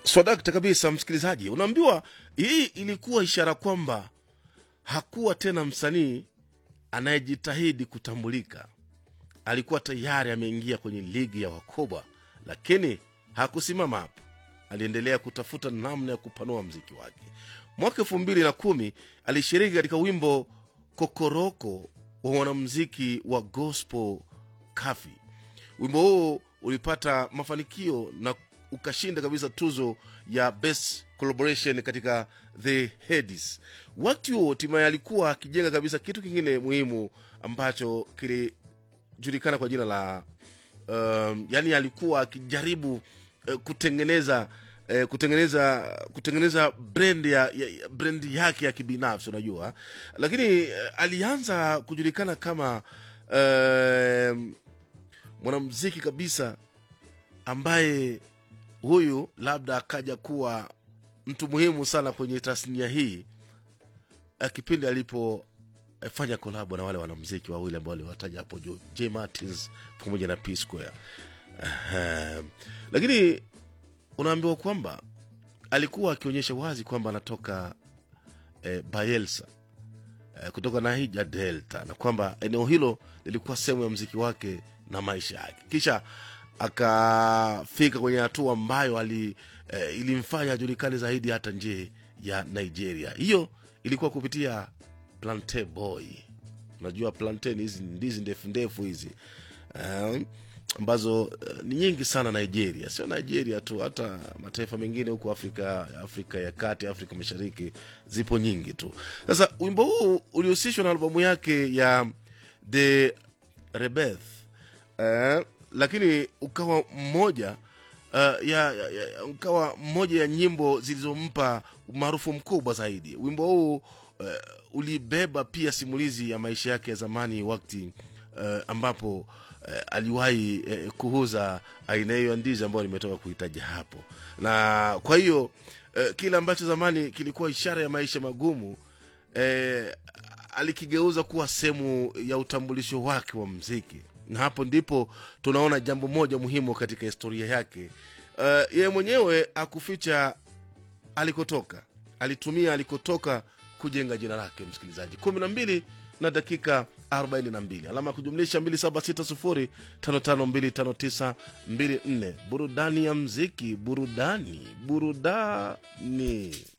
swadakta kabisa msikilizaji unaambiwa hii ilikuwa ishara kwamba hakuwa tena msanii anayejitahidi kutambulika alikuwa tayari ameingia kwenye ligi ya wakubwa lakini hakusimama hapo aliendelea kutafuta namna ya kupanua mziki wake mwaka elfu mbili na kumi alishiriki katika wimbo kokoroko wa wanamziki wa gospel kafi wimbo huo ulipata mafanikio na ukashinda kabisa tuzo ya best collaboration katika the Headies. wakati huo timaye alikuwa akijenga kabisa kitu kingine muhimu ambacho kilijulikana kwa jina la um, yani alikuwa akijaribu uh, kutengeneza uh, kutengeneza kutengeneza brand ya, ya, ya brand yake ya kibinafsi unajua lakini uh, alianza kujulikana kama uh, mwanamziki kabisa ambaye huyu labda akaja kuwa mtu muhimu sana kwenye tasnia hii eh, kipindi alipofanya kolabo na wale wanamziki wawili ambao aliwataja hapo juu j martins pamoja na p square Ahem. lakini unaambiwa kwamba alikuwa akionyesha wazi kwamba anatoka eh, bayelsa eh, kutoka nahija delta na kwamba eneo hilo lilikuwa sehemu ya mziki wake na maisha yake kisha akafika kwenye hatua ambayo ali eh, ilimfanya ajulikane zaidi hata nje ya nigeria hiyo ilikuwa kupitia plante boy unajua plantain hizi ndizi ndefu ndefu hizi um, ambazo uh, ni nyingi sana nigeria sio nigeria tu hata mataifa mengine huko afrika afrika ya kati afrika mashariki zipo nyingi tu sasa wimbo huu ulihusishwa na albamu yake ya the rebeth uh, lakini ukawa mmoja uh, ya, ya, ya, ukawa mmoja ya nyimbo zilizompa umaarufu mkubwa zaidi wimbo huu uh, ulibeba pia simulizi ya maisha yake ya zamani wakati uh, ambapo uh, aliwahi uh, kuuza aina hiyo ya ndizi ambayo nimetoka kuhitaja hapo na kwa hiyo uh, kile ambacho zamani kilikuwa ishara ya maisha magumu uh, alikigeuza kuwa sehemu ya utambulisho wake wa mziki na hapo ndipo tunaona jambo moja muhimu katika historia yake uh, yeye mwenyewe akuficha alikotoka alitumia alikotoka kujenga jina lake msikilizaji kumi na mbili na dakika 42 alama ya kujumlisha 2760552594 burudani ya mziki burudani burudani